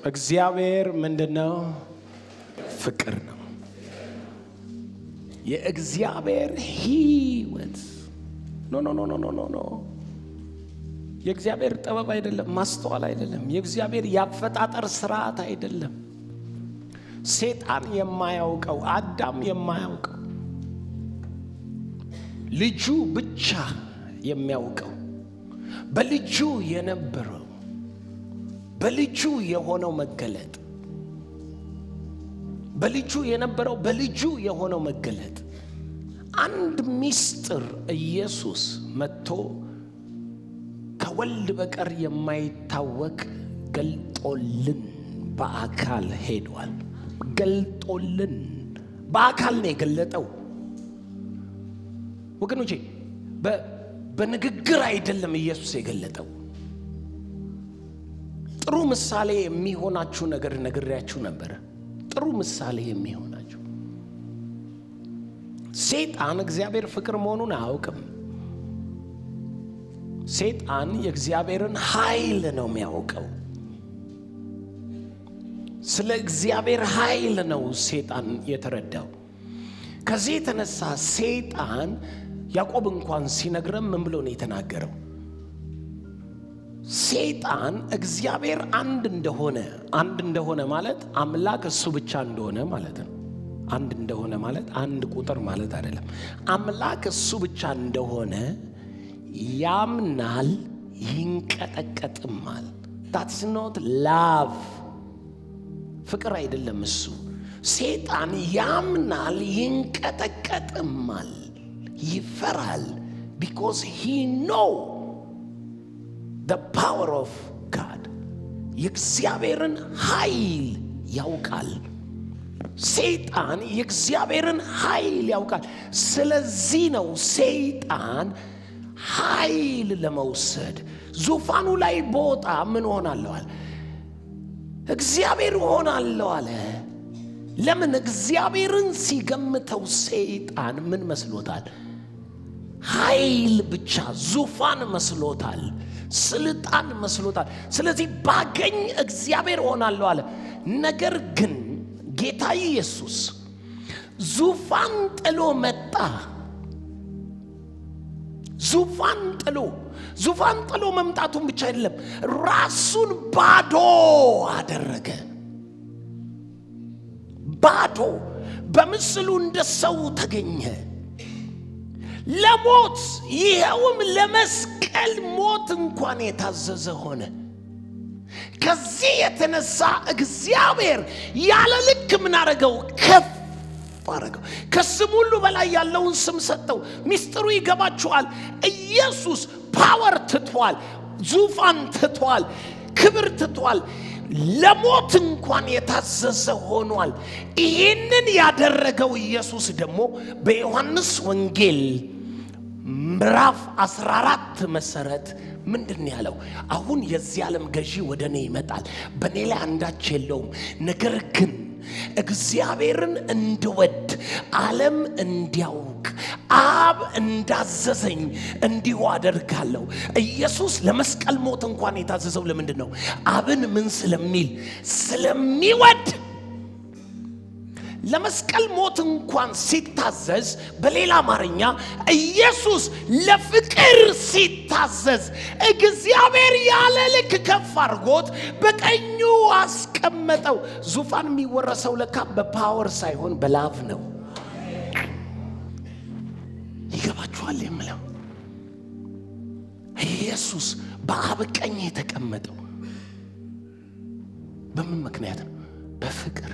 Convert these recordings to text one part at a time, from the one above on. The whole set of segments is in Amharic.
እግዚአብሔር ምንድን ነው? ፍቅር ነው። የእግዚአብሔር ህይወት ኖ ኖ ኖ ኖ ኖ ኖ ኖ የእግዚአብሔር ጥበብ አይደለም፣ ማስተዋል አይደለም፣ የእግዚአብሔር የአፈጣጠር ስርዓት አይደለም። ሴጣን የማያውቀው አዳም የማያውቀው ልጁ ብቻ የሚያውቀው በልጁ የነበረው በልጁ የሆነው መገለጥ በልጁ የነበረው በልጁ የሆነው መገለጥ አንድ ምስጢር ኢየሱስ መጥቶ ከወልድ በቀር የማይታወቅ ገልጦልን በአካል ሄዷል። ገልጦልን በአካል ነው የገለጠው። ወገኖቼ በንግግር አይደለም ኢየሱስ የገለጠው። ጥሩ ምሳሌ የሚሆናችሁ ነገር ነግሬያችሁ ነበረ። ጥሩ ምሳሌ የሚሆናችሁ ሴጣን እግዚአብሔር ፍቅር መሆኑን አያውቅም። ሴጣን የእግዚአብሔርን ኃይል ነው የሚያውቀው። ስለ እግዚአብሔር ኃይል ነው ሴጣን የተረዳው። ከዚህ የተነሳ ሴጣን ያዕቆብ እንኳን ሲነግረን ምን ብሎ ነው የተናገረው? ሴጣን እግዚአብሔር አንድ እንደሆነ አንድ እንደሆነ ማለት አምላክ እሱ ብቻ እንደሆነ ማለት ነው። አንድ እንደሆነ ማለት አንድ ቁጥር ማለት አይደለም። አምላክ እሱ ብቻ እንደሆነ ያምናል፣ ይንቀጠቀጥማል። ታትስ ኖት ላቭ ፍቅር አይደለም እሱ። ሴጣን ያምናል፣ ይንቀጠቀጥማል፣ ይፈራል። ቢኮዝ ሂ ኖው the power of God የእግዚአብሔርን ኃይል ያውቃል። ሰይጣን የእግዚአብሔርን ኃይል ያውቃል። ስለዚህ ነው ሰይጣን ኃይል ለመውሰድ ዙፋኑ ላይ በወጣ ምን ሆናለሁ አለ፣ እግዚአብሔር ሆናለሁ አለ። ለምን? እግዚአብሔርን ሲገምተው ሰይጣን ምን መስሎታል? ኃይል ብቻ ዙፋን መስሎታል። ስልጣን መስሎታል። ስለዚህ ባገኝ እግዚአብሔር ሆናለሁ አለ። ነገር ግን ጌታ ኢየሱስ ዙፋን ጥሎ መጣ። ዙፋን ጥሎ ዙፋን ጥሎ መምጣቱን ብቻ አይደለም፣ ራሱን ባዶ አደረገ። ባዶ በምስሉ እንደ ሰው ተገኘ። ለሞት ይኸውም ለመስቀል ሞት እንኳን የታዘዘ ሆነ። ከዚህ የተነሳ እግዚአብሔር ያለ ልክ ምን አረገው? ከፍ አረገው። ከስም ሁሉ በላይ ያለውን ስም ሰጠው። ሚስጥሩ ይገባችኋል። ኢየሱስ ፓወር ትቷል፣ ዙፋን ትቷል፣ ክብር ትቷል። ለሞት እንኳን የታዘዘ ሆኗል። ይህንን ያደረገው ኢየሱስ ደግሞ በዮሐንስ ወንጌል ምዕራፍ 14 መሰረት ምንድን ያለው? አሁን የዚህ ዓለም ገዢ ወደ እኔ ይመጣል፣ በእኔ ላይ አንዳች የለውም። ነገር ግን እግዚአብሔርን እንድወድ ዓለም እንዲያውቅ አብ እንዳዘዘኝ እንዲሁ አደርጋለሁ። ኢየሱስ ለመስቀል ሞት እንኳን የታዘዘው ለምንድን ነው? አብን ምን ስለሚል ስለሚወድ ለመስቀል ሞት እንኳን ሲታዘዝ፣ በሌላ አማርኛ ኢየሱስ ለፍቅር ሲታዘዝ እግዚአብሔር ያለ ልክ ከፍ አድርጎት በቀኙ አስቀመጠው። ዙፋን የሚወረሰው ለካ በፓወር ሳይሆን በላቭ ነው። ይገባችኋል የምለው ኢየሱስ በአብ ቀኝ የተቀመጠው በምን ምክንያት ነው? በፍቅር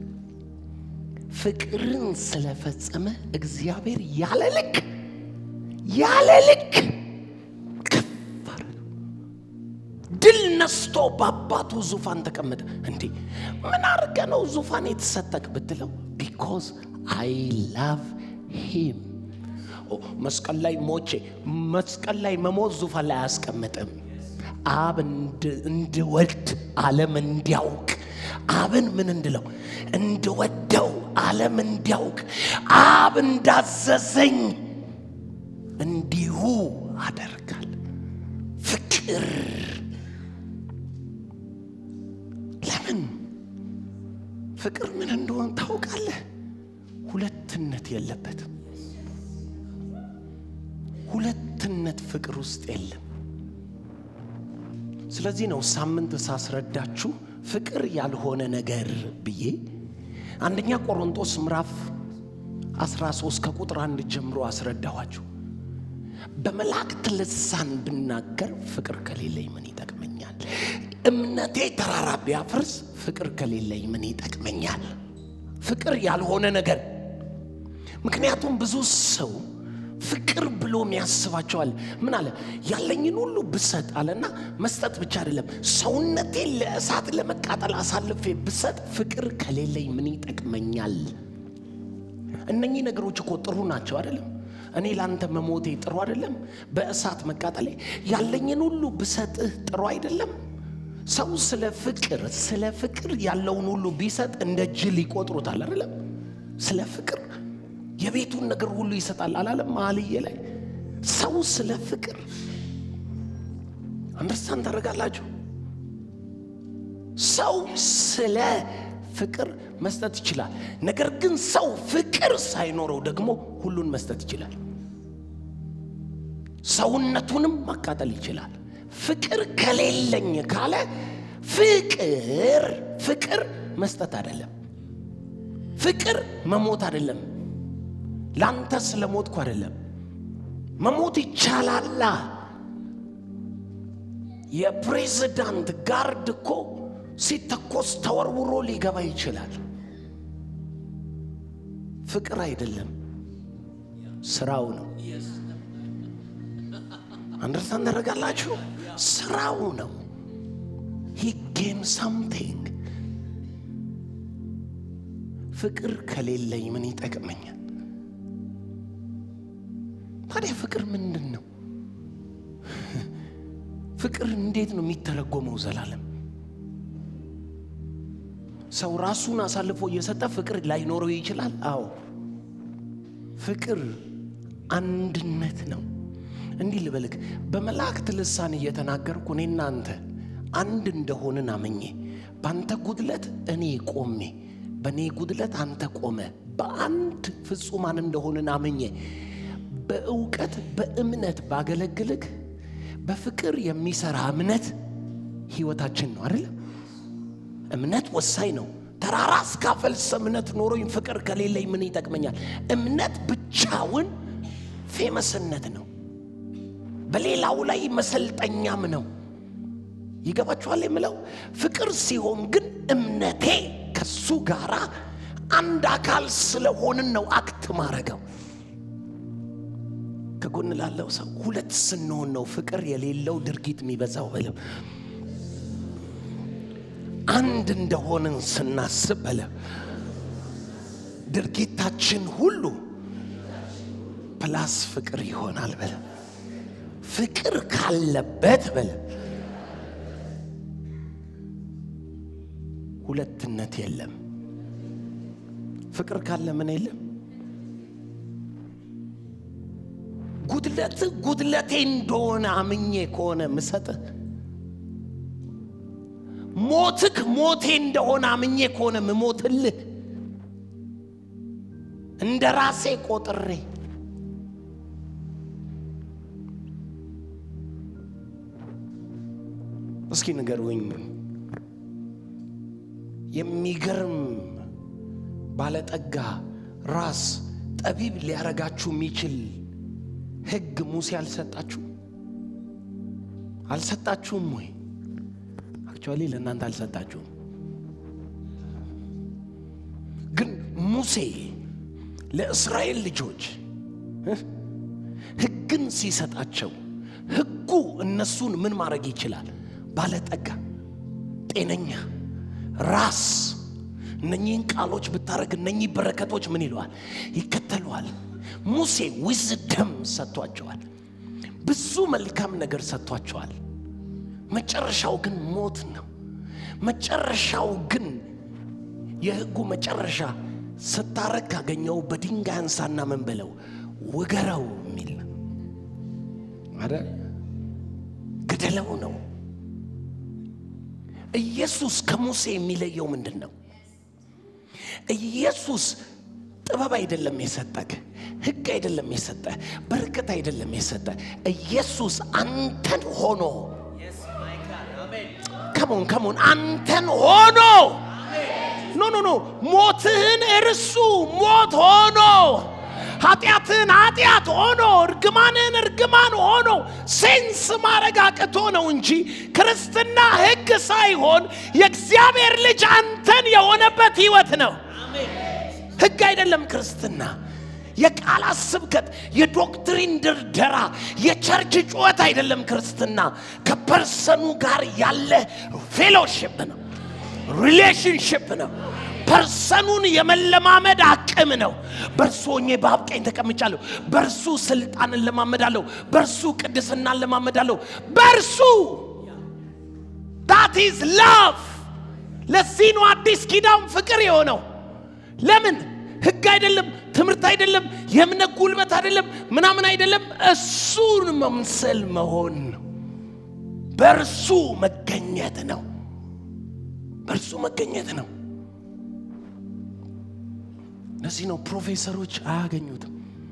ፍቅርን ስለፈጸመ እግዚአብሔር ያለ ልክ ያለ ልክ ከፍ አደረገው። ድል ነስቶ በአባቱ ዙፋን ተቀመጠ። እንዴ ምን አድርገ ነው ዙፋን የተሰጠቅ ብትለው፣ ቢኮዝ አይ ላቭ ሂም። መስቀል ላይ ሞቼ መስቀል ላይ መሞት ዙፋን ላይ አያስቀምጥም። አብ እንድወድ ዓለም እንዲያውቅ አብን ምን እንድለው እንድወደው ዓለም እንዲያውቅ አብ እንዳዘዘኝ እንዲሁ አደርጋል። ፍቅር ለምን ፍቅር ምን እንደሆነ ታውቃለህ? ሁለትነት የለበትም። ሁለትነት ፍቅር ውስጥ የለም። ስለዚህ ነው ሳምንት ሳስረዳችሁ ፍቅር ያልሆነ ነገር ብዬ አንደኛ ቆሮንቶስ ምዕራፍ 13 ከቁጥር አንድ ጀምሮ አስረዳኋችሁ። በመላእክት ልሳን ብናገር ፍቅር ከሌለኝ ምን ይጠቅመኛል? እምነቴ ተራራ ቢያፈርስ ፍቅር ከሌለኝ ምን ይጠቅመኛል? ፍቅር ያልሆነ ነገር። ምክንያቱም ብዙ ሰው ፍቅር ብሎ የሚያስባቸዋል። ምን አለ? ያለኝን ሁሉ ብሰጥ አለና መስጠት ብቻ አይደለም፣ ሰውነቴን ለእሳት ለመቃጠል አሳልፌ ብሰጥ ፍቅር ከሌለኝ ምን ይጠቅመኛል? እነኚህ ነገሮች እኮ ጥሩ ናቸው አይደለም? እኔ ላንተ መሞቴ ጥሩ አይደለም? በእሳት መቃጠሌ ያለኝን ሁሉ ብሰጥህ ጥሩ አይደለም? ሰው ስለ ፍቅር ስለ ፍቅር ያለውን ሁሉ ቢሰጥ እንደ ጅል ይቆጥሩታል አይደለም? ስለ ፍቅር የቤቱን ነገር ሁሉ ይሰጣል አላለም? መኃልየ ላይ ሰው ስለ ፍቅር አንደርስታንድ ታደርጋላችሁ? ሰው ስለ ፍቅር መስጠት ይችላል። ነገር ግን ሰው ፍቅር ሳይኖረው ደግሞ ሁሉን መስጠት ይችላል። ሰውነቱንም ማቃጠል ይችላል። ፍቅር ከሌለኝ ካለ ፍቅር ፍቅር መስጠት አይደለም። ፍቅር መሞት አይደለም። ላንተ ስለ ሞትኩ አይደለም። መሞት ይቻላላ። የፕሬዝዳንት ጋርድ እኮ ሲተኮስ ተወርውሮ ሊገባ ይችላል። ፍቅር አይደለም፣ ስራው ነው። አንደርስታንድ ታደርጋላችሁ? ስራው ነው። ሂ ጌም ሳምቲንግ። ፍቅር ከሌለኝ ምን ይጠቅመኛል? ታዲያ ፍቅር ምንድን ነው? ፍቅር እንዴት ነው የሚተረጎመው? ዘላለም ሰው ራሱን አሳልፎ እየሰጠ ፍቅር ላይኖረው ይችላል። አዎ ፍቅር አንድነት ነው። እንዲህ ልበልክ፣ በመላእክት ልሳን እየተናገርኩ እኔ እናንተ አንድ እንደሆንን አመኜ በአንተ ጉድለት እኔ ቆሜ በእኔ ጉድለት አንተ ቆመ በአንድ ፍጹማን እንደሆንን አመኜ በእውቀት በእምነት ባገለግልክ በፍቅር የሚሰራ እምነት ህይወታችን ነው አይደለም? እምነት ወሳኝ ነው። ተራራ እስካፈልስ እምነት ኖሮኝ ፍቅር ከሌለኝ ምን ይጠቅመኛል? እምነት ብቻውን ፌመስነት ነው። በሌላው ላይ መሰልጠኛም ነው። ይገባችኋል የምለው? ፍቅር ሲሆን ግን እምነቴ ከሱ ጋር አንድ አካል ስለሆንን ነው አክት ማረገው። ከጎን ላለው ሰው ሁለት ስንሆን ነው ፍቅር የሌለው ድርጊት የሚበዛው በለው። አንድ እንደሆንን ስናስብ በለ ድርጊታችን ሁሉ ፕላስ ፍቅር ይሆናል በለ ፍቅር ካለበት በለ ሁለትነት የለም። ፍቅር ካለ ምን የለም? ጉድለት ጉድለቴ እንደሆነ አምኜ ከሆነ ምሰጥህ ሞትክ ሞቴ እንደሆነ አምኜ ከሆነ ምሞትልህ እንደ ራሴ ቆጥሬ እስኪ ንገሩኝ። የሚገርም ባለጠጋ ራስ ጠቢብ ሊያረጋችሁ የሚችል ሕግ ሙሴ አልሰጣችሁ አልሰጣችሁም ወይ? አክቹዋሊ ለእናንተ አልሰጣችሁም። ግን ሙሴ ለእስራኤል ልጆች ሕግን ሲሰጣቸው ሕጉ እነሱን ምን ማድረግ ይችላል? ባለጠጋ፣ ጤነኛ፣ ራስ እነኚህን ቃሎች ብታደረግ እነኚህ በረከቶች ምን ይለዋል? ይከተለዋል። ሙሴ ዊዝደም ሰጥቷቸዋል። ብዙ መልካም ነገር ሰጥቷቸዋል። መጨረሻው ግን ሞት ነው። መጨረሻው ግን የሕጉ መጨረሻ ስታረግ ካገኘው በድንጋይ አንሳና ምን በለው ውገረው የሚል ነው። አረ ግደለው ነው። ኢየሱስ ከሙሴ የሚለየው ምንድን ነው? ኢየሱስ ጥበብ አይደለም የሰጠህ፣ ሕግ አይደለም የሰጠህ፣ በረከት አይደለም የሰጠህ። ኢየሱስ አንተን ሆኖ ከሞን ከሞን አንተን ሆኖ ኖ ኖ ኖ ሞትህን እርሱ ሞት ሆኖ ኃጢአትህን ኃጢአት ሆኖ እርግማንህን እርግማን ሆኖ ሴንስ ማድረግ አቅቶ ነው እንጂ ክርስትና ሕግ ሳይሆን የእግዚአብሔር ልጅ አንተን የሆነበት ህይወት ነው። ሕግ አይደለም ክርስትና። የቃላት ስብከት፣ የዶክትሪን ድርደራ፣ የቸርች ጩኸት አይደለም ክርስትና። ከፐርሰኑ ጋር ያለ ፌሎሽፕ ነው፣ ሪሌሽንሽፕ ነው። ፐርሰኑን የመለማመድ አቅም ነው። በእርሱ ሆኜ በአብ ቀኝ ተቀምጫለሁ። በእርሱ ስልጣንን ለማመዳለሁ። በእርሱ ቅድስናን ለማመዳለሁ። በእርሱ ዳት ኢዝ ላቭ። ለዚህ ነው አዲስ ኪዳን ፍቅር የሆነው። ለምን ህግ አይደለም፣ ትምህርት አይደለም፣ የእምነት ጉልበት አይደለም፣ ምናምን አይደለም። እሱን መምሰል መሆን ነው። በእርሱ መገኘት ነው። በእርሱ መገኘት ነው። ለዚህ ነው ፕሮፌሰሮች አያገኙትም።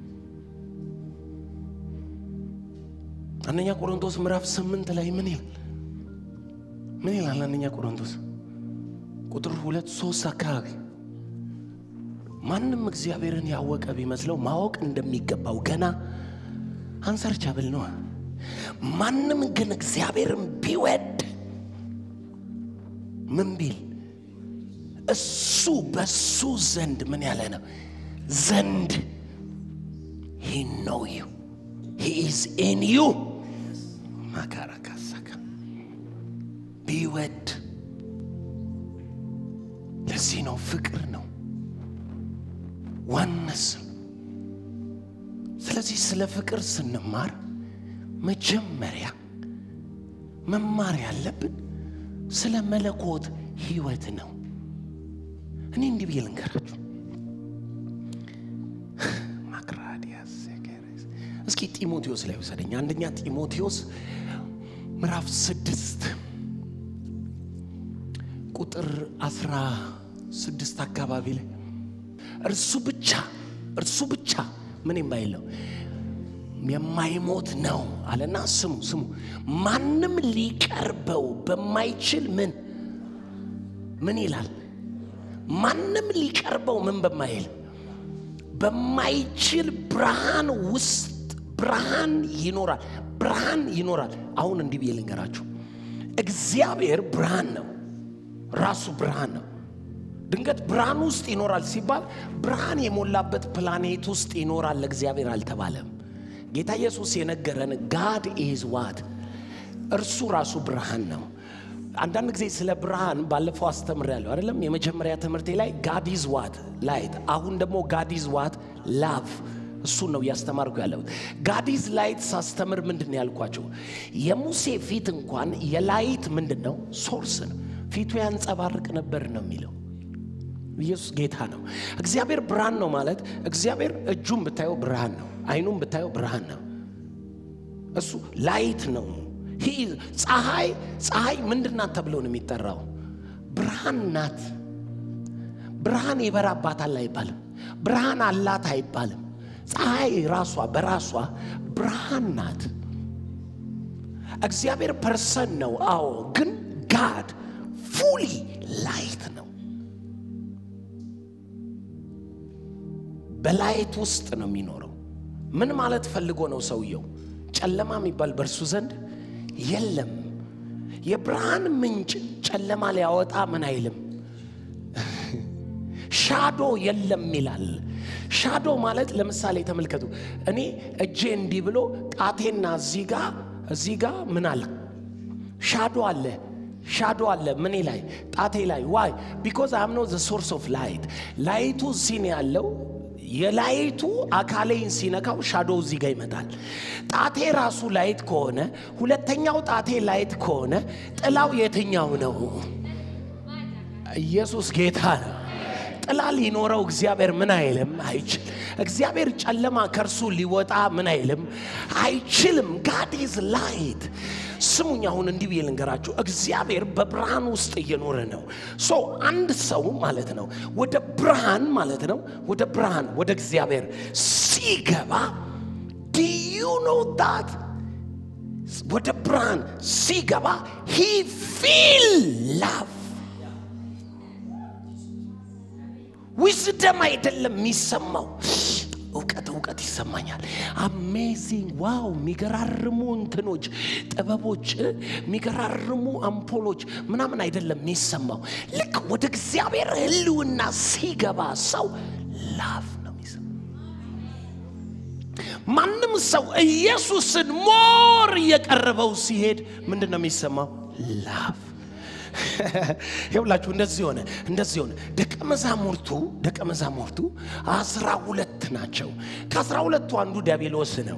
አንደኛ ቆሮንቶስ ምዕራፍ ስምንት ላይ ምን ይላል? ምን ይላል? አንደኛ ቆሮንቶስ ቁጥር ሁለት ሶስት አካባቢ ማንም እግዚአብሔርን ያወቀ ቢመስለው ማወቅ እንደሚገባው ገና አንሰርቻብል ነው። ማንም ግን እግዚአብሔርን ቢወድ ምን ቢል እሱ በሱ ዘንድ ምን ያለ ነው ዘንድ ሂ ኖው ዩ ሂ ኢዝ ኢን ዩ ማካራካሳካ ቢወድ ለዚህ ነው ፍቅር ነው ዋነስ ስለዚህ ስለ ፍቅር ስንማር መጀመሪያ መማር ያለብን ስለ መለኮት ህይወት ነው። እኔ እንዲህ ብዬ ልንገራችሁ። ማክራዲያስ እስኪ ጢሞቴዎስ ላይ ውሰደኝ። አንደኛ ጢሞቴዎስ ምዕራፍ ስድስት ቁጥር አስራ ስድስት አካባቢ ላይ እርሱ ብቻ እርሱ ብቻ ምን የማይለው የማይሞት ነው አለና፣ ስሙ ስሙ ማንም ሊቀርበው በማይችል ምን ምን ይላል? ማንም ሊቀርበው ምን በማይል በማይችል ብርሃን ውስጥ ብርሃን ይኖራል። ብርሃን ይኖራል። አሁን እንዲህ ብዬ ልንገራችሁ፣ እግዚአብሔር ብርሃን ነው፣ ራሱ ብርሃን ነው። ድንገት ብርሃን ውስጥ ይኖራል ሲባል ብርሃን የሞላበት ፕላኔት ውስጥ ይኖራል ለእግዚአብሔር አልተባለም። ጌታ ኢየሱስ የነገረን ጋድ ኢዝ ዋት እርሱ ራሱ ብርሃን ነው። አንዳንድ ጊዜ ስለ ብርሃን ባለፈው አስተምሬያለሁ አይደለም? የመጀመሪያ ትምህርቴ ላይ ጋድ ኢዝ ዋት ላይት፣ አሁን ደግሞ ጋድ ኢዝ ዋት ላቭ። እሱን ነው እያስተማርኩ ያለሁት። ጋድ ኢዝ ላይት ሳስተምር ምንድን ነው ያልኳቸው? የሙሴ ፊት እንኳን የላይት ምንድን ነው ሶርስ ነው። ፊቱ ያንጸባርቅ ነበር ነው የሚለው ኢየሱስ ጌታ ነው። እግዚአብሔር ብርሃን ነው ማለት እግዚአብሔር እጁን ብታየው ብርሃን ነው፣ አይኑን ብታየው ብርሃን ነው። እሱ ላይት ነው። ፀሐይ ፀሐይ ምንድን ናት ተብሎ ነው የሚጠራው? ብርሃን ናት። ብርሃን ይበራባታል አይባልም። ብርሃን አላት አይባልም። ፀሐይ ራሷ በራሷ ብርሃን ናት። እግዚአብሔር ፐርሰን ነው። አዎ፣ ግን ጋድ ፉሊ ላይት ነው። በላይት ውስጥ ነው የሚኖረው። ምን ማለት ፈልጎ ነው ሰውየው? ጨለማ የሚባል በእርሱ ዘንድ የለም። የብርሃን ምንጭ ጨለማ ሊያወጣ ምን አይልም። ሻዶ የለም ይላል። ሻዶ ማለት ለምሳሌ ተመልከቱ። እኔ እጄ እንዲህ ብሎ ጣቴና እዚህ ጋ እዚህ ጋ ምን አለ? ሻዶ አለ ሻዶ አለ ምን ላይ ጣቴ ላይ ዋይ ቢኮዝ አም ኖ ዘ ሶርስ ኦፍ ላይት ላይቱ እዚህ ነው ያለው የላይቱ አካሌን ሲነካው ሻዶ እዚህ ጋር ይመጣል። ጣቴ ራሱ ላይት ከሆነ ሁለተኛው ጣቴ ላይት ከሆነ ጥላው የትኛው ነው? ኢየሱስ ጌታ ነው። ጥላ ሊኖረው እግዚአብሔር ምን አይልም አይችል እግዚአብሔር ጨለማ ከእርሱ ሊወጣ ምን አይልም አይችልም ጋድ ኢዝ ላይት ስሙኝ አሁን እንዲህ ብዬ ልንገራችሁ እግዚአብሔር በብርሃን ውስጥ እየኖረ ነው ሶ አንድ ሰው ማለት ነው ወደ ብርሃን ማለት ነው ወደ ብርሃን ወደ እግዚአብሔር ሲገባ ዱ ዩ ኖ ዳት ወደ ብርሃን ሲገባ ሂ ፊል ላቭ ዊዝደም አይደለም የሚሰማው እውቀት እውቀት ይሰማኛል አሜዚንግ ዋው የሚገራርሙ እንትኖች ጥበቦች የሚገራርሙ አምፖሎች ምናምን አይደለም የሚሰማው ልክ ወደ እግዚአብሔር ህልውና ሲገባ ሰው ላቭ ነው የሚሰማው ማንም ሰው ኢየሱስን ሞር እየቀረበው ሲሄድ ምንድን ነው የሚሰማው ላቭ ይኸውላችሁ እንደዚህ ሆነ እንደዚህ ሆነ ደቀ መዛሙርቱ ደቀ መዛሙርቱ አስራ ሁለት ናቸው ከአስራ ሁለቱ አንዱ ዲያብሎስ ነው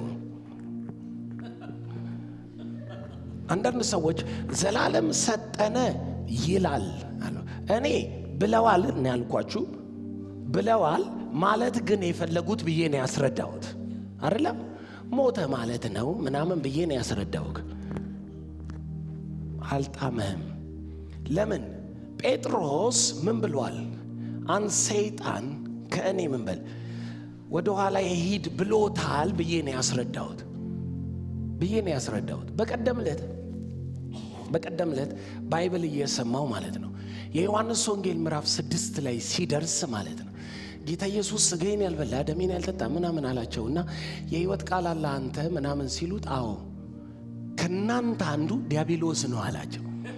አንዳንድ ሰዎች ዘላለም ሰጠነ ይላል አሉ እኔ ብለዋል እና ያልኳችሁ ብለዋል ማለት ግን የፈለጉት ብዬ ነው ያስረዳሁት አይደለም ሞተ ማለት ነው ምናምን ብዬ ነው ያስረዳሁት አልጣመህም ለምን ጴጥሮስ ምን ብሏል አንድ ሰይጣን ከእኔ ምን በል ወደ ኋላ ሂድ ብሎታል ብዬ ነው ያስረዳሁት ብዬ ነው ያስረዳሁት በቀደም ዕለት በቀደም ዕለት ባይብል እየሰማው ማለት ነው የዮሐንስ ወንጌል ምዕራፍ ስድስት ላይ ሲደርስ ማለት ነው ጌታ ኢየሱስ ስጋዬን ያልበላ ደሜን ያልጠጣ ምናምን አላቸው እና የህይወት ቃል አለ አንተ ምናምን ሲሉት አዎ ከእናንተ አንዱ ዲያብሎስ ነው አላቸው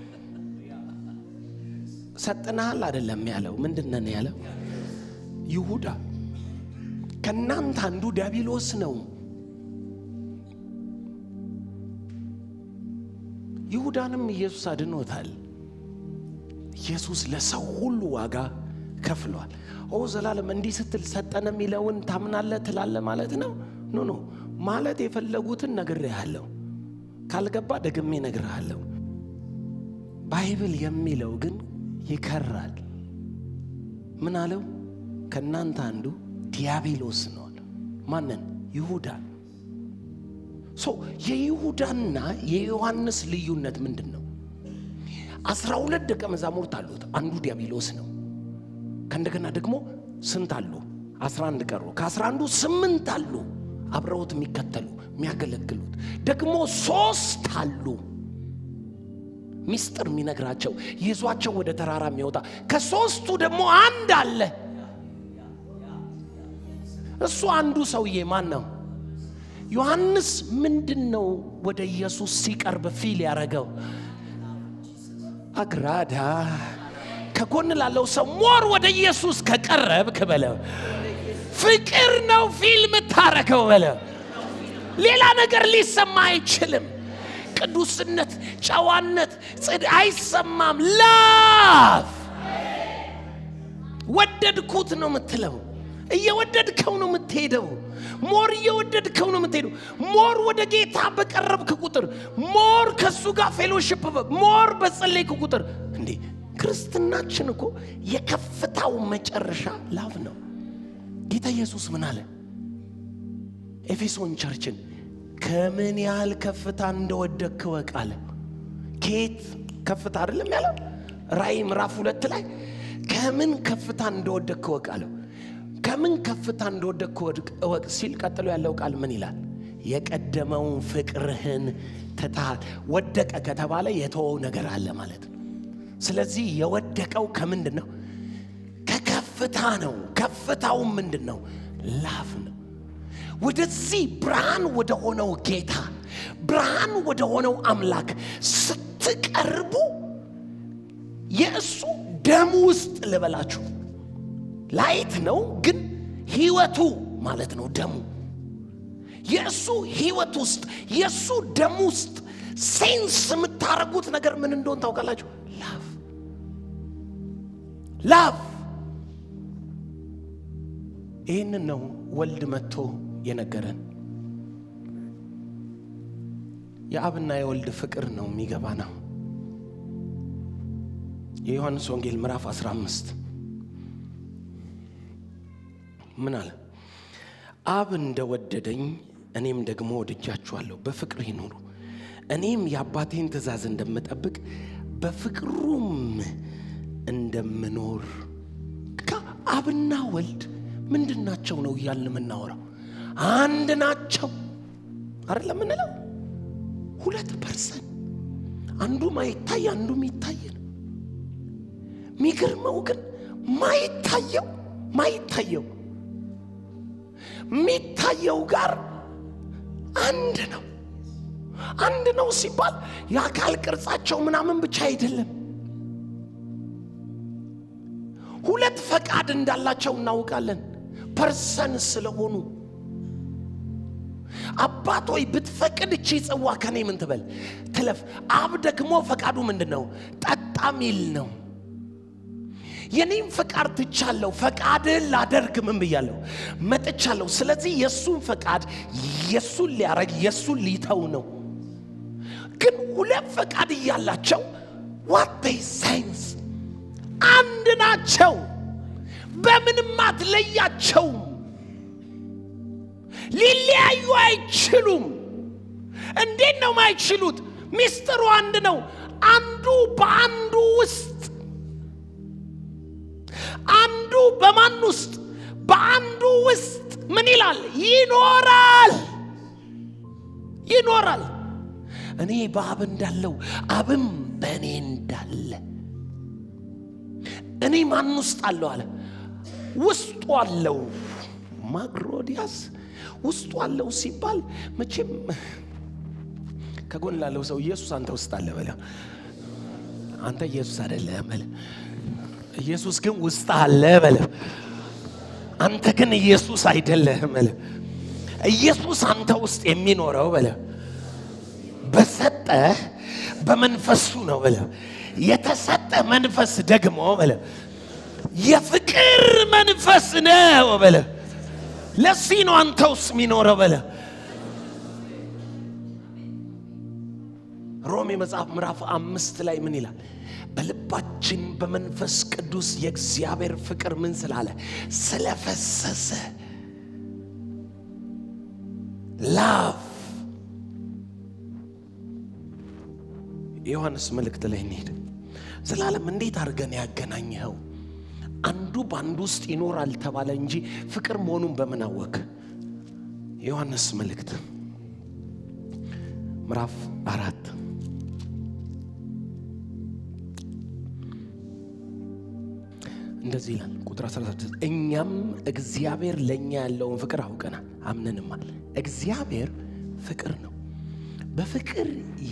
ሰጥናሃል አይደለም ያለው ምንድነን ያለው ይሁዳ ከእናንተ አንዱ ዲያብሎስ ነው ይሁዳንም ኢየሱስ አድኖታል ኢየሱስ ለሰው ሁሉ ዋጋ ከፍሏል ኦ ዘላለም እንዲህ ስትል ሰጠን የሚለውን ታምናለ ትላለ ማለት ነው ኖ ኖ ማለት የፈለጉትን ነግሬሃለሁ ካልገባ ደግሜ ነግርሃለሁ ባይብል የሚለው ግን ይከራል ምን አለው ከእናንተ አንዱ ዲያብሎስ ነው አለ ማንን ይሁዳ ሶ የይሁዳና የዮሐንስ ልዩነት ምንድን ነው አስራ ሁለት ደቀ መዛሙርት አሉት አንዱ ዲያብሎስ ነው ከእንደገና ደግሞ ስንት አሉ አስራ አንድ ቀሩ ከአስራ አንዱ ስምንት አሉ አብረውት የሚከተሉ የሚያገለግሉት ደግሞ ሶስት አሉ ሚስጥር የሚነግራቸው ይዟቸው ወደ ተራራ የሚወጣ ከሶስቱ ደግሞ አንድ አለ እሱ አንዱ ሰውዬ ማን ነው ዮሐንስ ምንድን ነው ወደ ኢየሱስ ሲቀርብ ፊል ያደረገው አግራዳ ከጎን ላለው ሰው ሞር ወደ ኢየሱስ ከቀረብክ በለው ፍቅር ነው ፊልም ታረገው በለው ሌላ ነገር ሊሰማ አይችልም ቅዱስነት ጨዋነት ጽድ አይሰማም ላፍ ወደድኩት ነው የምትለው እየወደድከው ነው የምትሄደው ሞር እየወደድከው ነው የምትሄደው ሞር ወደ ጌታ በቀረብክ ቁጥር ሞር ከእሱ ጋር ፌሎሽፕ ሞር በጸለይክ ቁጥር እንዴ ክርስትናችን እኮ የከፍታው መጨረሻ ላቭ ነው ጌታ ኢየሱስ ምን አለ ኤፌሶን ቸርችን ከምን ያህል ከፍታ እንደወደክ ወቅ አለ ከየት ከፍታ አይደለም ያለው ራእይ ምዕራፍ ሁለት ላይ ከምን ከፍታ እንደወደክ ወቅ አለው ከምን ከፍታ እንደወደክ እወቅ ሲል ቀጥሎ ያለው ቃል ምን ይላል የቀደመውን ፍቅርህን ትተሃል ወደቀ ከተባለ የተወው ነገር አለ ማለት ነው ስለዚህ የወደቀው ከምንድን ነው ከከፍታ ነው ከፍታው ምንድን ነው ላፍ ነው ወደዚህ ብርሃን ወደ ሆነው ጌታ ብርሃን ወደ ሆነው አምላክ ስትቀርቡ የእሱ ደም ውስጥ ልበላችሁ ላይት ነው ግን ህይወቱ ማለት ነው ደሙ የእሱ ህይወት ውስጥ የእሱ ደም ውስጥ ሴንስ የምታደርጉት ነገር ምን እንደሆን ታውቃላችሁ ላቭ ላቭ ይህንን ነው ወልድ መጥቶ የነገረን የአብና የወልድ ፍቅር ነው የሚገባ ነው የዮሐንስ ወንጌል ምዕራፍ 15 ምን አለ? አብ እንደወደደኝ እኔም ደግሞ ወድጃችኋለሁ፣ በፍቅር ይኑሩ። እኔም የአባቴን ትእዛዝ እንደምጠብቅ በፍቅሩም እንደምኖር አብና ወልድ ምንድን ናቸው ነው እያልን የምናወራው? አንድ ናቸው አይደለ ምንለው? ሁለት ፐርሰን አንዱ ማይታይ አንዱ የሚታይ ነው። የሚገርመው ግን ማይታየው ማይታየው የሚታየው ጋር አንድ ነው። አንድ ነው ሲባል የአካል ቅርጻቸው ምናምን ብቻ አይደለም። ሁለት ፈቃድ እንዳላቸው እናውቃለን። ፐርሰን ስለሆኑ አባት ሆይ ብትፈቅድ እቺ ጽዋ ከኔ ምን ትበል ትለፍ። አብ ደግሞ ፈቃዱ ምንድን ነው? ጠጣ ሚል ነው። የኔም ፈቃድ ትቻለሁ፣ ፈቃድን ላደርግ ምን ብያለሁ? መጥቻለሁ። ስለዚህ የእሱን ፈቃድ የእሱን ሊያረግ የእሱን ሊተው ነው። ግን ሁለት ፈቃድ እያላቸው ዋት ሳይንስ አንድ ናቸው። በምንም አትለያቸውም። ሊለያዩ አይችሉም። እንዴት ነው ማይችሉት? ሚስጥሩ አንድ ነው። አንዱ በአንዱ ውስጥ አንዱ በማን ውስጥ? በአንዱ ውስጥ ምን ይላል? ይኖራል ይኖራል። እኔ በአብ እንዳለው አብም በእኔ እንዳለ እኔ ማን ውስጥ አለው አለ? ውስጡ አለው። ማግሮዲያስ ውስጡ አለው ሲባል መቼም ከጎን ላለው ሰው ኢየሱስ አንተ ውስጥ አለ በለ። አንተ ኢየሱስ አይደለህም በለ። ኢየሱስ ግን ውስጥ አለ በለ። አንተ ግን ኢየሱስ አይደለህም በለ። ኢየሱስ አንተ ውስጥ የሚኖረው በለ በሰጠ በመንፈሱ ነው በለ። የተሰጠ መንፈስ ደግሞ በለ የፍቅር መንፈስ ነው በለ። ለዚህ ነው አንተ ውስጥ የሚኖረው በለ። ሮሜ መጽሐፍ ምዕራፍ አምስት ላይ ምን ይላል? በልባችን በመንፈስ ቅዱስ የእግዚአብሔር ፍቅር ምን ስላለ ስለፈሰሰ ላቭ የዮሐንስ መልእክት ላይ እንሄድ። ዘላለም እንዴት አድርገን ያገናኘኸው? አንዱ በአንዱ ውስጥ ይኖራል ተባለ እንጂ ፍቅር መሆኑን በምን አወቅ? የዮሐንስ መልእክት ምዕራፍ አራት እንደዚህ ይላል ቁጥር 16 እኛም እግዚአብሔር ለእኛ ያለውን ፍቅር አውቀናል አምነንማል። እግዚአብሔር ፍቅር ነው። በፍቅር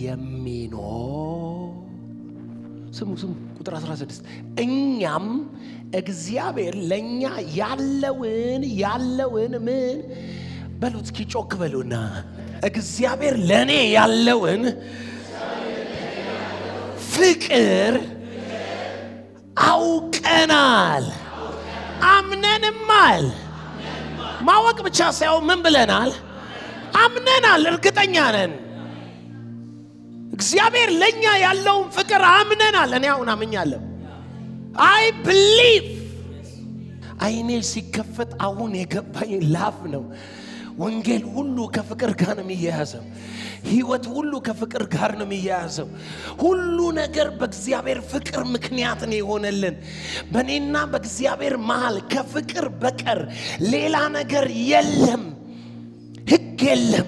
የሚኖር ስሙ ስሙ ቁጥር 16 እኛም እግዚአብሔር ለእኛ ያለውን ያለውን ምን በሉት እስኪ ጮክ በሉና እግዚአብሔር ለእኔ ያለውን ፍቅር አውቀናል አምነንማል። ማወቅ ብቻ ሳይሆን ምን ብለናል? አምነናል። እርግጠኛ ነን። እግዚአብሔር ለእኛ ያለውን ፍቅር አምነናል። እኔ አሁን አምኛለሁ። አይ ብሊቭ አይኔ ሲከፈት አሁን የገባኝ ላፍ ነው። ወንጌል ሁሉ ከፍቅር ጋር ነው የሚያያዘው። ህይወት ሁሉ ከፍቅር ጋር ነው የሚያያዘው። ሁሉ ነገር በእግዚአብሔር ፍቅር ምክንያት ነው የሆነልን። በእኔና በእግዚአብሔር መሃል ከፍቅር በቀር ሌላ ነገር የለም። ህግ የለም።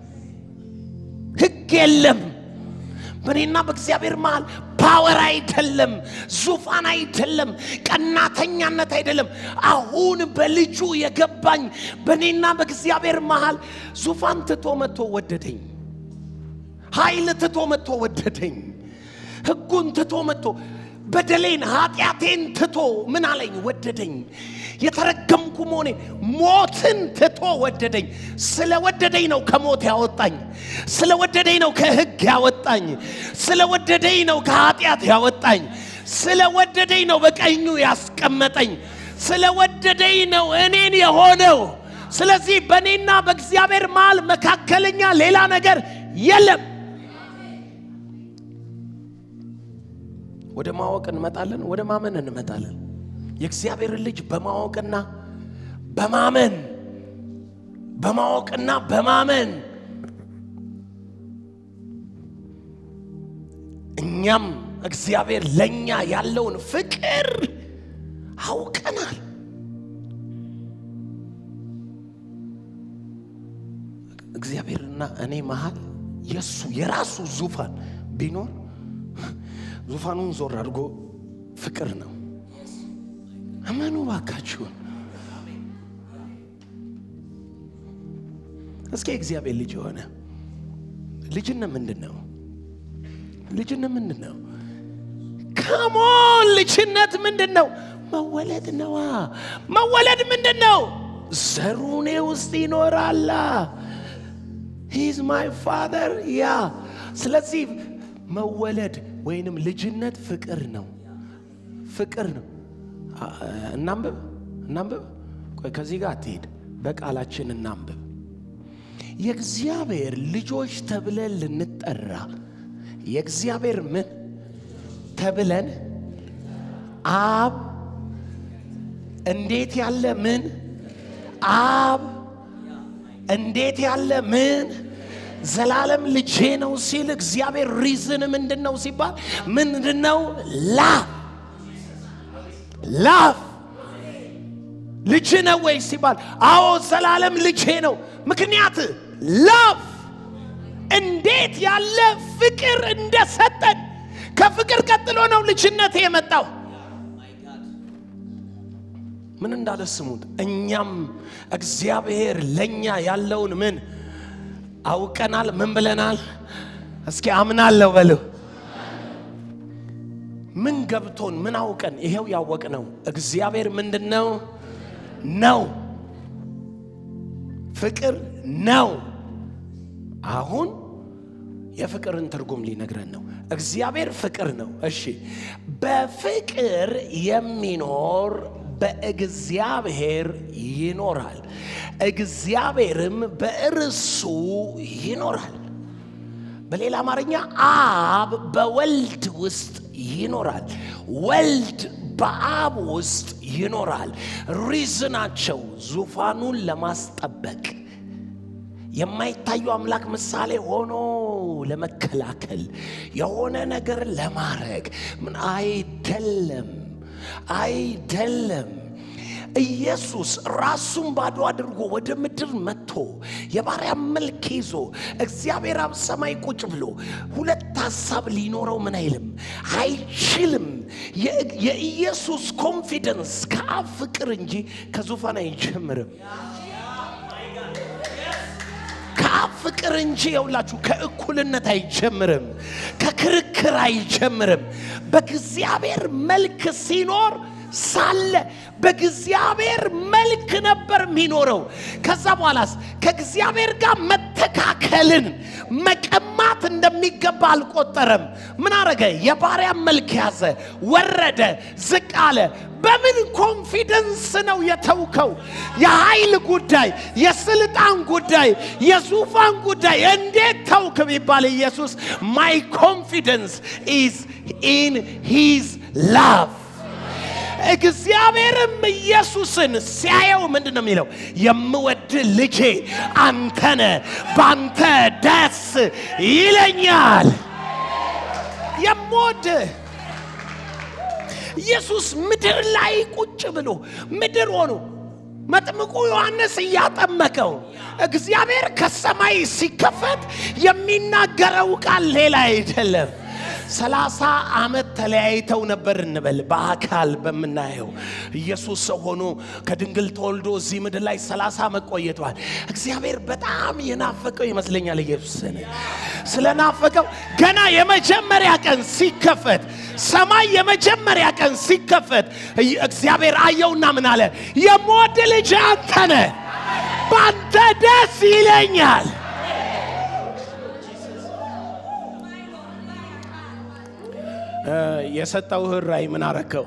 ህግ የለም። በእኔና በእግዚአብሔር መሃል ፓወር አይደለም፣ ዙፋን አይደለም፣ ቀናተኛነት አይደለም። አሁን በልጁ የገባኝ በእኔና በእግዚአብሔር መሃል ዙፋን ትቶ መጥቶ ወደደኝ። ኃይል ትቶ መጥቶ ወደደኝ። ህጉን ትቶ መጥቶ በደሌን ኃጢአቴን ትቶ ምን አለኝ? ወደደኝ። የተረገምኩ መሆኔ ሞትን ትቶ ወደደኝ። ስለ ወደደኝ ነው ከሞት ያወጣኝ። ስለ ወደደኝ ነው ከህግ ያወጣኝ። ስለ ወደደኝ ነው ከኃጢአት ያወጣኝ። ስለ ወደደኝ ነው በቀኙ ያስቀመጠኝ። ስለ ወደደኝ ነው እኔን የሆነው። ስለዚህ በእኔና በእግዚአብሔር መሃል መካከለኛ ሌላ ነገር የለም። ወደ ማወቅ እንመጣለን፣ ወደ ማመን እንመጣለን። የእግዚአብሔርን ልጅ በማወቅና በማመን በማወቅና በማመን እኛም እግዚአብሔር ለእኛ ያለውን ፍቅር አውቀናል። እግዚአብሔርና እኔ መሃል የሱ የራሱ ዙፋን ቢኖር ዙፋኑን ዞር አድርጎ ፍቅር ነው። እመኑ ባካችሁን። እስኪ እግዚአብሔር ልጅ የሆነ ልጅነት ምንድን ነው? ልጅነት ምንድን ነው? ከሞን ልጅነት ምንድን ነው? መወለድ ነዋ። መወለድ ምንድን ነው? ዘሩ እኔ ውስጥ ይኖራላ። ሂዝ ማይ ፋደር ያ። ስለዚህ መወለድ ወይንም ልጅነት ፍቅር ነው፣ ፍቅር ነው። እናንብብ፣ እናንብብ። ቆይ ከዚህ ጋር አትሄድ፣ በቃላችን እናንብብ። የእግዚአብሔር ልጆች ተብለን ልንጠራ የእግዚአብሔር ምን ተብለን አብ እንዴት ያለ ምን አብ እንዴት ያለ ምን ዘላለም ልጄ ነው ሲል እግዚአብሔር ሪዝን ምንድን ነው ሲባል ምንድን ነው ላፍ ላፍ ልጅ ነው ወይ ሲባል አዎ ዘላለም ልጄ ነው ምክንያት ላፍ እንዴት ያለ ፍቅር እንደሰጠን ከፍቅር ቀጥሎ ነው ልጅነት የመጣው ምን እንዳለ ስሙት እኛም እግዚአብሔር ለእኛ ያለውን ምን አውቀናል ምን ብለናል እስኪ አምናለሁ በሉ ምን ገብቶን ምን አውቀን ይሄው ያወቅ ነው እግዚአብሔር ምንድን ነው ነው ፍቅር ነው አሁን የፍቅርን ትርጉም ሊነግረን ነው እግዚአብሔር ፍቅር ነው እሺ በፍቅር የሚኖር በእግዚአብሔር ይኖራል እግዚአብሔርም በእርሱ ይኖራል በሌላ አማርኛ አብ በወልድ ውስጥ ይኖራል ወልድ በአብ ውስጥ ይኖራል ሪዝናቸው ዙፋኑን ለማስጠበቅ የማይታዩ አምላክ ምሳሌ ሆኖ ለመከላከል የሆነ ነገር ለማድረግ ምን አይደለም አይደለም ኢየሱስ ራሱን ባዶ አድርጎ ወደ ምድር መጥቶ የባሪያ መልክ ይዞ እግዚአብሔር አብ ሰማይ ቁጭ ብሎ ሁለት ሀሳብ ሊኖረው ምን አይልም አይችልም የኢየሱስ ኮንፊደንስ ከአብ ፍቅር እንጂ ከዙፋን አይጀምርም ከአብ ፍቅር እንጂ የውላችሁ ከእኩልነት አይጀምርም ከክርክር አይጀምርም በእግዚአብሔር መልክ ሲኖር ሳለ በእግዚአብሔር መልክ ነበር የሚኖረው ከዛ በኋላስ ከእግዚአብሔር ጋር መተካከልን መቀማት እንደሚገባ አልቆጠረም ምን አረገ የባሪያ መልክ ያዘ ወረደ ዝቅ አለ በምን ኮንፊደንስ ነው የተውከው የኃይል ጉዳይ የስልጣን ጉዳይ የዙፋን ጉዳይ እንዴት ተውክ ቢባል ኢየሱስ ማይ ኮንፊደንስ ኢዝ ኢን ሂዝ ላቭ እግዚአብሔርም ኢየሱስን ሲያየው ምንድን ነው የሚለው የምወድ ልጄ አንተነ በአንተ ደስ ይለኛል የምወድ ኢየሱስ ምድር ላይ ቁጭ ብሎ ምድር ሆኖ መጥምቁ ዮሐንስ እያጠመቀው እግዚአብሔር ከሰማይ ሲከፈት የሚናገረው ቃል ሌላ አይደለም ሰላሳ ዓመት ተለያይተው ነበር እንበል በአካል በምናየው ኢየሱስ ሰው ሆኖ ከድንግል ተወልዶ እዚህ ምድር ላይ ሰላሳ ዓመት ቆይቷል እግዚአብሔር በጣም የናፈቀው ይመስለኛል ኢየሱስን ስለናፈቀው ገና የመጀመሪያ ቀን ሲከፈት ሰማይ የመጀመሪያ ቀን ሲከፈት እግዚአብሔር አየውና ምን አለ የምወድ ልጅ አንተነ በአንተ ደስ ይለኛል የሰጠውህ ራእይ ምን አረከው?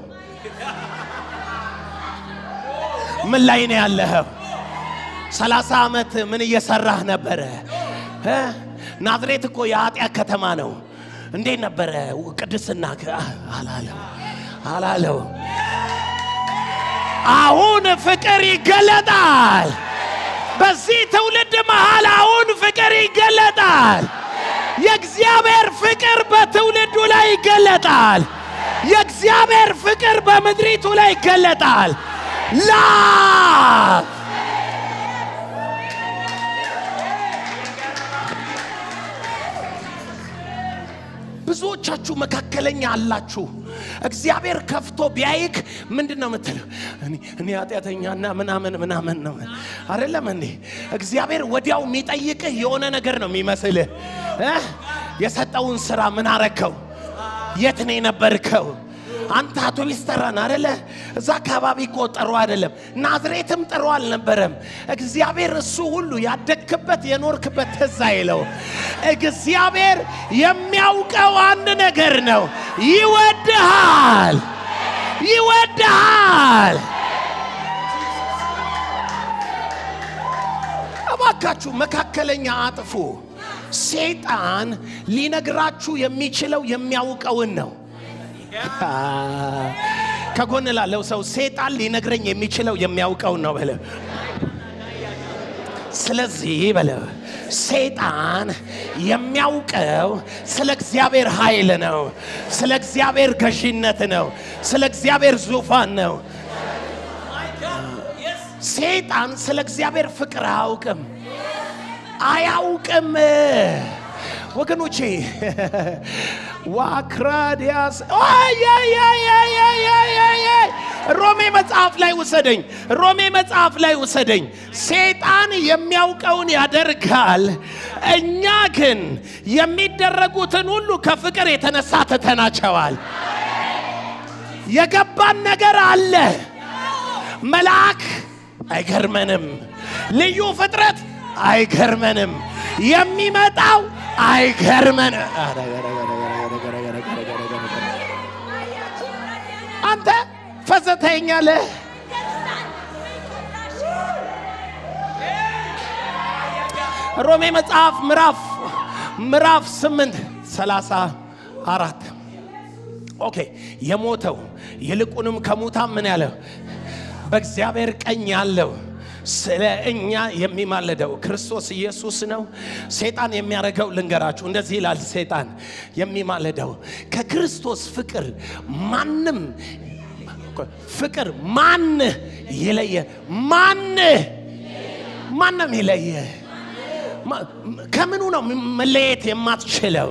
ምን ላይ ነው ያለኸው? ሰላሳ ዓመት ምን እየሰራህ ነበረ? ናዝሬት እኮ የኃጢአት ከተማ ነው። እንዴት ነበረ ቅድስና? አላለው አላለው አሁን ፍቅር ይገለጣል። በዚህ ትውልድ መሃል አሁን ፍቅር ይገለጣል። የእግዚአብሔር ፍቅር በትውልዱ ላይ ይገለጣል። የእግዚአብሔር ፍቅር በምድሪቱ ላይ ይገለጣል። ላቭ ብዙዎቻችሁ መካከለኛ አላችሁ። እግዚአብሔር ከፍቶ ቢያይክ ምንድን ነው የምትለው? እኔ- እኔ ኃጢአተኛና ምናምን ምናምን ነው አይደለም እንዴ? እግዚአብሔር ወዲያው የሚጠይቅህ የሆነ ነገር ነው የሚመስልህ እ? የሰጠውን ስራ ምን አረከው? የት ነው የነበርከው? አንተ አውቶቢስ ተራን አደለ? እዛ አካባቢ እኮ ጥሩ አይደለም። ናዝሬትም ጥሩ አልነበረም። እግዚአብሔር እሱ ሁሉ ያደግክበት የኖርክበት ትዝ አይለው። እግዚአብሔር የሚያውቀው አንድ ነገር ነው፣ ይወድሃል፣ ይወድሃል። እባካችሁ መካከለኛ አጥፉ። ሰይጣን ሊነግራችሁ የሚችለው የሚያውቀውን ነው። ከጎን ላለው ሰው ሰይጣን ሊነግረኝ የሚችለው የሚያውቀውን ነው በለ። ስለዚህ በለ ሰይጣን የሚያውቀው ስለ እግዚአብሔር ኃይል ነው፣ ስለ እግዚአብሔር ገዢነት ነው፣ ስለ እግዚአብሔር ዙፋን ነው። ሰይጣን ስለ እግዚአብሔር ፍቅር አያውቅም አያውቅም። ወገኖቼ ዋክራዲያስ ሮሜ መጽሐፍ ላይ ውሰደኝ፣ ሮሜ መጽሐፍ ላይ ውሰደኝ። ሰይጣን የሚያውቀውን ያደርጋል፣ እኛ ግን የሚደረጉትን ሁሉ ከፍቅር የተነሳ ትተናቸዋል። የገባን ነገር አለ። መልአክ አይገርመንም፣ ልዩ ፍጥረት አይገርመንም፣ የሚመጣው አይገርመንም። አንተ ፈዘተኛለህ። ሮሜ መጽሐፍ ምዕራፍ ምዕራፍ ስምንት ሰላሳ አራት ኦኬ የሞተው ይልቁንም ከሙታን ምን ያለው በእግዚአብሔር ቀኝ ያለው ስለ እኛ የሚማለደው ክርስቶስ ኢየሱስ ነው። ሰይጣን የሚያደርገው ልንገራችሁ፣ እንደዚህ ይላል። ሰይጣን የሚማለደው ከክርስቶስ ፍቅር ማንም ፍቅር ማን ይለየ? ማን ማንም ይለየ? ማ- ከምኑ ነው መለየት የማትችለው?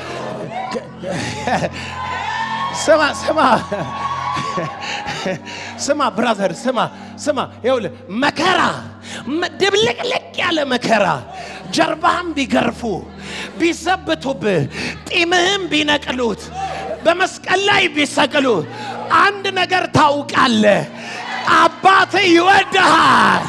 ስማ ስማ ስማ ብራዘር ስማ ስማ ይኸውልህ መከራ መ- ድብልቅልቅ ያለ መከራ ጀርባህም ቢገርፉ ቢዘብቱብህ ጢምህም ቢነቅሉት በመስቀል ላይ ቢሰቅሉ አንድ ነገር ታውቃለህ አባትህ ይወድሃል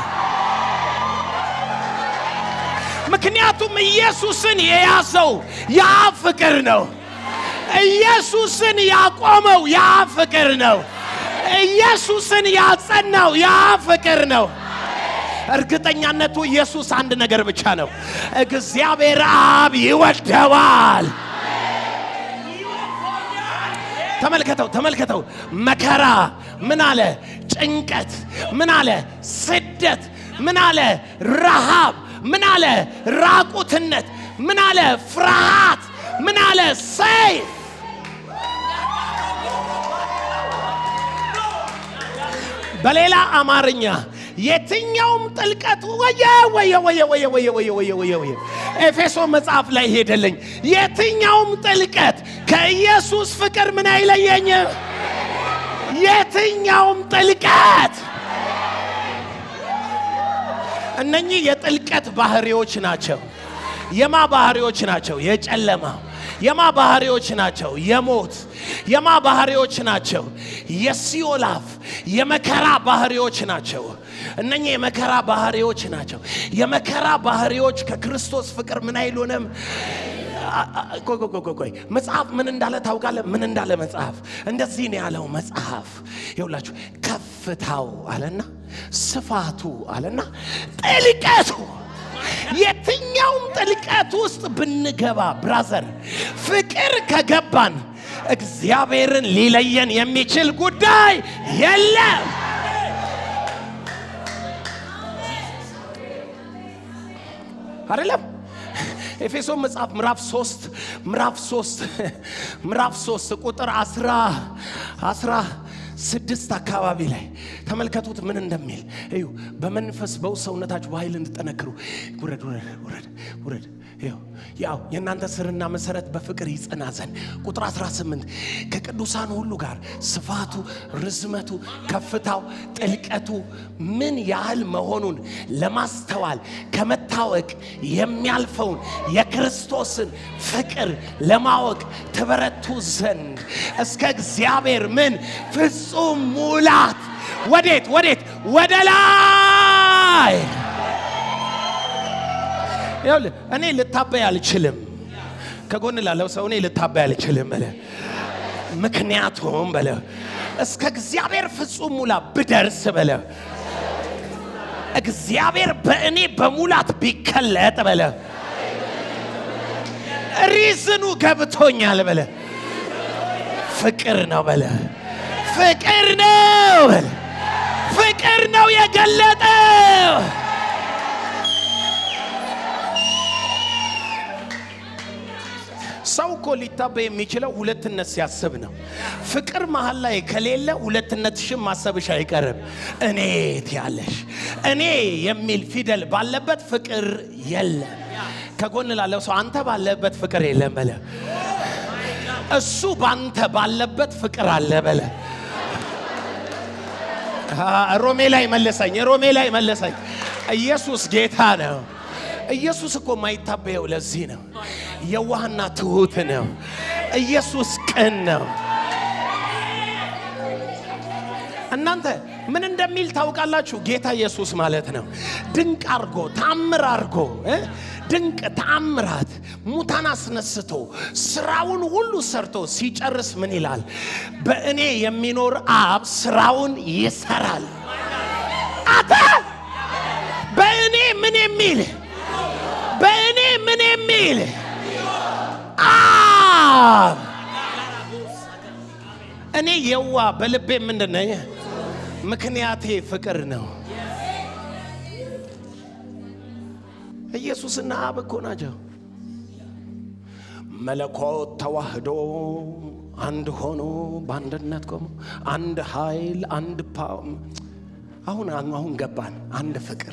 ምክንያቱም ኢየሱስን የያዘው ያ ፍቅር ነው ኢየሱስን ያቆመው ያ ፍቅር ነው። ኢየሱስን ያጸናው ያ ፍቅር ነው። እርግጠኛነቱ ኢየሱስ አንድ ነገር ብቻ ነው። እግዚአብሔር አብ ይወደዋል። ተመልከተው ተመልከተው። መከራ ምን አለ? ጭንቀት ምን አለ? ስደት ምን አለ? ረሃብ ምን አለ? ራቁትነት ምን አለ? ፍርሃት ምን አለ? ሰይፍ በሌላ አማርኛ የትኛውም ጥልቀት ወየ ወየ ወየ ወየ ወየ ወየ ወየ ወየ ወየ ኤፌሶ መጽሐፍ ላይ ሄደልኝ። የትኛውም ጥልቀት ከኢየሱስ ፍቅር ምን አይለየኝም። የትኛውም ጥልቀት እነኚህ የጥልቀት ባህሪዎች ናቸው። የማ ባህሪዎች ናቸው? የጨለማ የማ ባህሪዎች ናቸው? የሞት የማ ባህሪዎች ናቸው? የሲኦላፍ የመከራ ባህሪዎች ናቸው። እነኚህ የመከራ ባህሪዎች ናቸው። የመከራ ባህሪዎች ከክርስቶስ ፍቅር ምን አይሉንም። አ- አ- ቆይ ቆይ ቆይ ቆይ መጽሐፍ ምን እንዳለ ታውቃለህ? ምን እንዳለ መጽሐፍ እንደዚህ ነው ያለው መጽሐፍ ይውላችሁ ከፍታው አለና ስፋቱ አለና ጥልቀቱ የትኛውም ጥልቀት ውስጥ ብንገባ ብራዘር ፍቅር ከገባን እግዚአብሔርን ሊለየን የሚችል ጉዳይ የለም አይደለም ኤፌሶን መጽሐፍ ምዕራፍ 3 ምዕራፍ 3 ምዕራፍ 3 ቁጥር 10 10 ስድስት አካባቢ ላይ ተመልከቱት ምን እንደሚል እዩ በመንፈስ በውስጥ ሰውነታችሁ በኃይል እንድጠነክሩ ውረድ ውረድ ውረድ ውረድ ይኸው ያው የእናንተ ስርና መሰረት በፍቅር ይጸና ዘንድ ቁጥር 18 ከቅዱሳን ሁሉ ጋር ስፋቱ ርዝመቱ ከፍታው ጥልቀቱ ምን ያህል መሆኑን ለማስተዋል ከመታወቅ የሚያልፈውን የክርስቶስን ፍቅር ለማወቅ ትበረቱ ዘንድ እስከ እግዚአብሔር ምን ፍጹም ሙላት ወዴት ወዴት ወደ ላይ ይኸውልህ እኔ ልታበይ አልችልም ከጎን ላለው ሰው እኔ ልታበይ አልችልም በለ ምክንያቱም በለ እስከ እግዚአብሔር ፍጹም ሙላ ብደርስ በለ እግዚአብሔር በእኔ በሙላት ቢከለጥ በለ ሪዝኑ ገብቶኛል በለ ፍቅር ነው በለ ፍቅር ነው በለ ፍቅር ነው የገለጠው ሰው እኮ ሊታበይ የሚችለው ሁለትነት ሲያስብ ነው። ፍቅር መሀል ላይ ከሌለ ሁለትነትሽን ማሰብሽ አይቀርም። እኔ ትያለሽ። እኔ የሚል ፊደል ባለበት ፍቅር የለም። ከጎን ላለው ሰው አንተ ባለበት ፍቅር የለም በለ። እሱ ባንተ ባለበት ፍቅር አለ በለ። ሮሜ ላይ መለሰኝ፣ ሮሜ ላይ መለሰኝ። ኢየሱስ ጌታ ነው። ኢየሱስ እኮ የማይታበየው ለዚህ ነው። የዋህና ትሁት ነው። ኢየሱስ ቅን ነው። እናንተ ምን እንደሚል ታውቃላችሁ? ጌታ ኢየሱስ ማለት ነው። ድንቅ አርጎ ታምር አርጎ እ ድንቅ ታምራት ሙታን አስነስቶ ስራውን ሁሉ ሰርቶ ሲጨርስ ምን ይላል? በእኔ የሚኖር አብ ስራውን ይሰራል። አተ በእኔ ምን የሚል በእኔ ምን የሚል አብ እኔ የዋ በልቤ ምንድን ነኝ? ምክንያቴ ፍቅር ነው። ኢየሱስና አብ እኮ ናቸው። መለኮት ተዋህዶ አንድ ሆኖ በአንድነት ቆሞ አንድ ኃይል አንድ ፓ አሁን አሁን ገባን። አንድ ፍቅር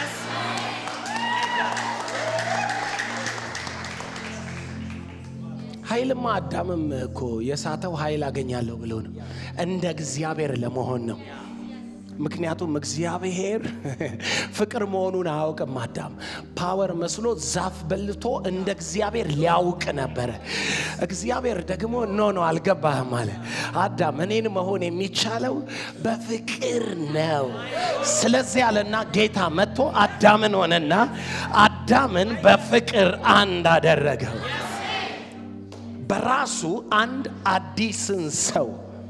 ኃይልማ አዳምም እኮ የሳተው ኃይል አገኛለሁ ብሎ ነው፣ እንደ እግዚአብሔር ለመሆን ነው። ምክንያቱም እግዚአብሔር ፍቅር መሆኑን አያውቅም። አዳም ፓወር መስሎ ዛፍ በልቶ እንደ እግዚአብሔር ሊያውቅ ነበረ። እግዚአብሔር ደግሞ ኖ ኖ አልገባህም አለ። አዳም እኔን መሆን የሚቻለው በፍቅር ነው። ስለዚህ አለና ጌታ መጥቶ አዳምን ሆነና አዳምን በፍቅር አንድ አደረገው። በራሱ አንድ አዲስን ሰው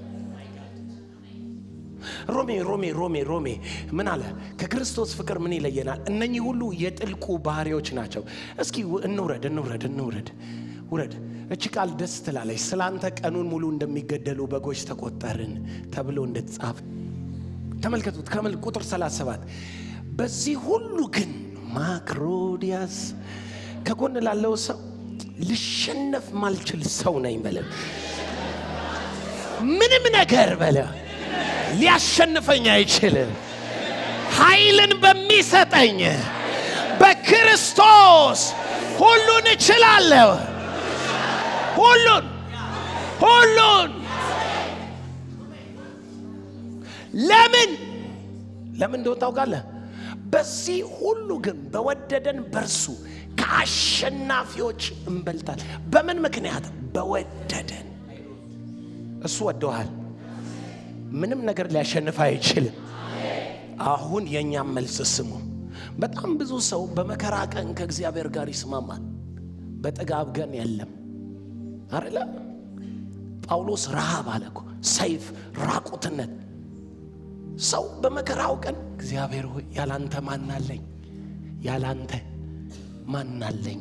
ሮሜ ሮሜ ሮሜ ሮሜ ምን አለ? ከክርስቶስ ፍቅር ምን ይለየናል? እነኚህ ሁሉ የጥልቁ ባህሪዎች ናቸው። እስኪ እንውረድ እንውረድ እንውረድ ውረድ። እቺ ቃል ደስ ትላለች። ስለ አንተ ቀኑን ሙሉ እንደሚገደሉ በጎች ተቆጠርን ተብሎ እንደተጻፈ ተመልከቱት። ከመል ቁጥር 37 በዚህ ሁሉ ግን ማክሮዲያስ ከጎን ላለው ሰው ልሸነፍ ማልችል ሰው ነኝ በለ። ምንም ነገር በለ ሊያሸንፈኝ አይችልም። ኃይልን በሚሰጠኝ በክርስቶስ ሁሉን እችላለሁ። ሁሉን ሁሉን ለምን ለምን እንደሆነ ታውቃለህ? በዚህ ሁሉ ግን በወደደን በርሱ ከአሸናፊዎች እንበልጣል። በምን ምክንያት? በወደደን። እሱ ወደዋል። ምንም ነገር ሊያሸንፍ አይችልም። አሁን የእኛም መልስ ስሙ። በጣም ብዙ ሰው በመከራ ቀን ከእግዚአብሔር ጋር ይስማማል፣ በጥጋብ ቀን የለም አረለ። ጳውሎስ ረሃብ አለ እኮ፣ ሰይፍ፣ ራቁትነት። ሰው በመከራው ቀን እግዚአብሔር ሆይ ያላንተ ማናለኝ? ያላንተ ማናለኝ?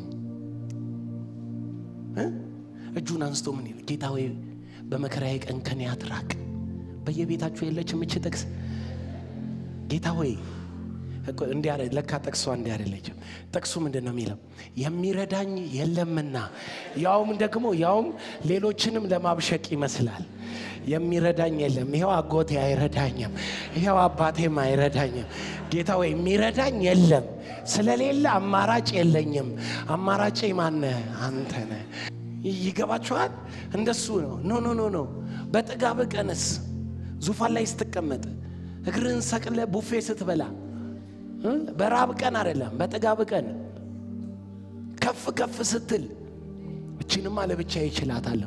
እጁን አንስቶ ምን ይል ጌታ ሆይ በመከራዬ ቀን ከኔ አትራቅ። በየቤታችሁ የለችም እች ጥቅስ ጌታ ሆይ እንዲህ ለካ ጠቅሷ እንዲህ አይደለችም። ጠቅሱ ምንድን ነው የሚለው? የሚረዳኝ የለምና ያውም ደግሞ ያውም ሌሎችንም ለማብሸቅ ይመስላል። የሚረዳኝ የለም። ይኸው አጎቴ አይረዳኝም፣ ይኸው አባቴም አይረዳኝም። ጌታ ወይ የሚረዳኝ የለም፣ ስለሌለ አማራጭ የለኝም። አማራጭ ማነ? አንተ ነህ። ይገባችኋል? እንደሱ ነው። ኖ ኖ ኖ ኖ። በጥጋብ ቀንስ ዙፋን ላይ ስትቀመጥ እግርህን ሰቅለ ቡፌ ስትበላ በራብ ቀን አይደለም፣ በጥጋብ ቀን ከፍ ከፍ ስትል እችንማ ለብቻ ይችላታለሁ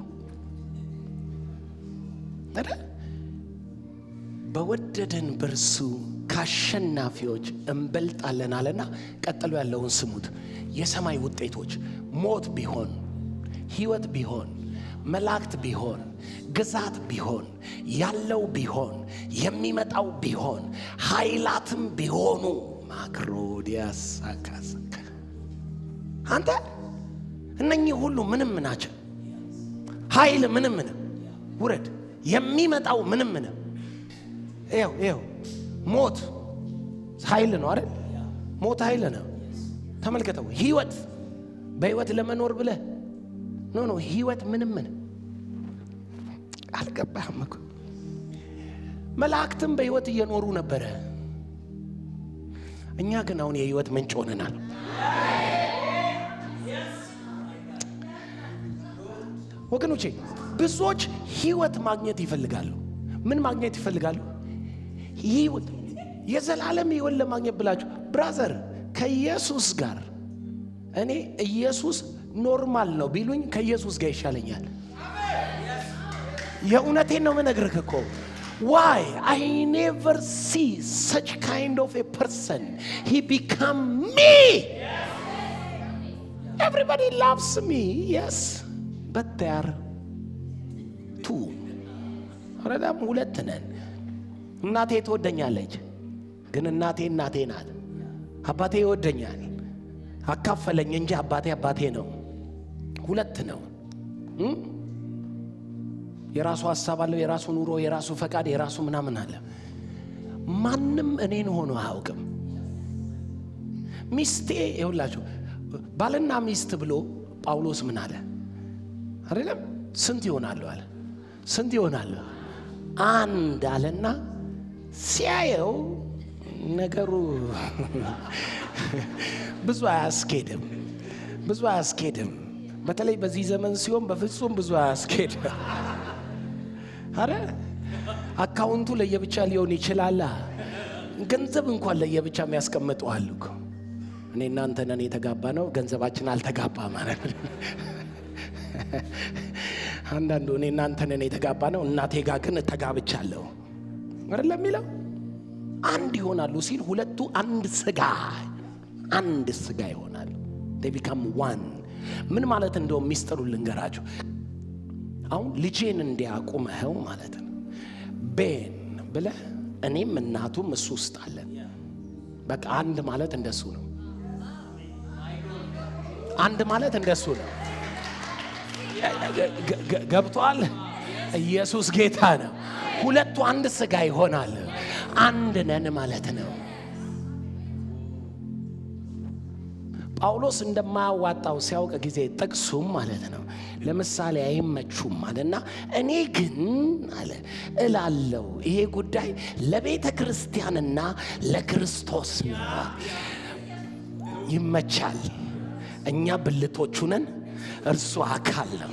በወደደን በርሱ ከአሸናፊዎች እንበልጣለን አለና ቀጥሎ ያለውን ስሙት። የሰማይ ውጤቶች ሞት ቢሆን ሕይወት ቢሆን መላእክት ቢሆን ግዛት ቢሆን ያለው ቢሆን የሚመጣው ቢሆን ኃይላትም ቢሆኑ ማክሮዲያስ አካሰከ አንተ እነኚህ ሁሉ ምንም ናቸው። ኃይል ምንም ምንም ውረድ የሚመጣው ምንም ምንም ይው ይው ሞት ኃይል ነው አይደል? ሞት ኃይል ነው። ተመልከተው። ህይወት በህይወት ለመኖር ብለህ ኖ ኖ ህይወት ምንም ምንም አልገባህም እኮ መላእክትም በህይወት እየኖሩ ነበረ። እኛ ግን አሁን የህይወት ምንጭ ሆነናል። ወገኖቼ ብዙዎች ህይወት ማግኘት ይፈልጋሉ። ምን ማግኘት ይፈልጋሉ? ህይወት የዘላለም ህይወት ለማግኘት ብላችሁ ብራዘር፣ ከኢየሱስ ጋር እኔ ኢየሱስ ኖርማል ነው ቢሉኝ ከኢየሱስ ጋር ይሻለኛል። የእውነቴን ነው ምነግርህ እኮ ዋይ አይ ኔቨር ሲ ሰች ካይንድ ኦፍ ኤ ፐርሰን ሂ ቢካም ሚ ኤቭሪባዲ ላቭስ ሚ የስ በት ቴር ቱ ረዳም ሁለት ነን። እናቴ ትወደኛለች፣ ግን እናቴ እናቴ ናት። አባቴ ይወደኛል፣ አካፈለኝ እንጂ አባቴ አባቴ ነው። ሁለት ነው። የራሱ ሀሳብ አለው፣ የራሱ ኑሮ፣ የራሱ ፈቃድ፣ የራሱ ምናምን አለ። ማንም እኔን ሆኖ አያውቅም። ሚስቴ ይሁላችሁ ባልና ሚስት ብሎ ጳውሎስ ምን አለ አይደለም? ስንት ይሆናሉ አለ። ስንት ይሆናሉ? አንድ አለና ሲያየው ነገሩ ብዙ አያስኬድም፣ ብዙ አያስኬድም። በተለይ በዚህ ዘመን ሲሆን በፍጹም ብዙ አያስኬድም። አረ አካውንቱ ለየብቻ ሊሆን ይችላል። ገንዘብ እንኳን ለየብቻ የሚያስቀምጡ አሉ እኮ። እኔ እናንተ ነን የተጋባ ነው፣ ገንዘባችን አልተጋባ ማለት ነው። አንዳንዱ እኔ እናንተ ነን የተጋባ ነው፣ እናቴ ጋር ግን ተጋብቻለሁ አይደለም የሚለው አንድ ይሆናሉ ሲል ሁለቱ አንድ ስጋ አንድ ስጋ ይሆናሉ። ቢካም ዋን ምን ማለት እንደውም ሚስጥሩ ልንገራችሁ። አሁን ልጄን እንዲያቁመኸው ማለት ነው። ቤን ብለህ እኔም እናቱም እሱ ውስጥ አለን። በቃ አንድ ማለት እንደሱ ነው። አንድ ማለት እንደሱ ነው። ገብቷል? ኢየሱስ ጌታ ነው። ሁለቱ አንድ ስጋ ይሆናል። አንድ ነን ማለት ነው። ጳውሎስ እንደማያዋጣው ሲያውቅ ጊዜ ጥቅሱም ማለት ነው ለምሳሌ አይመቹም አለና እኔ ግን አለ እላለው ይሄ ጉዳይ ለቤተ ክርስቲያንና ለክርስቶስ ይመቻል። እኛ ብልቶቹ ነን፣ እርሱ አካል ነው።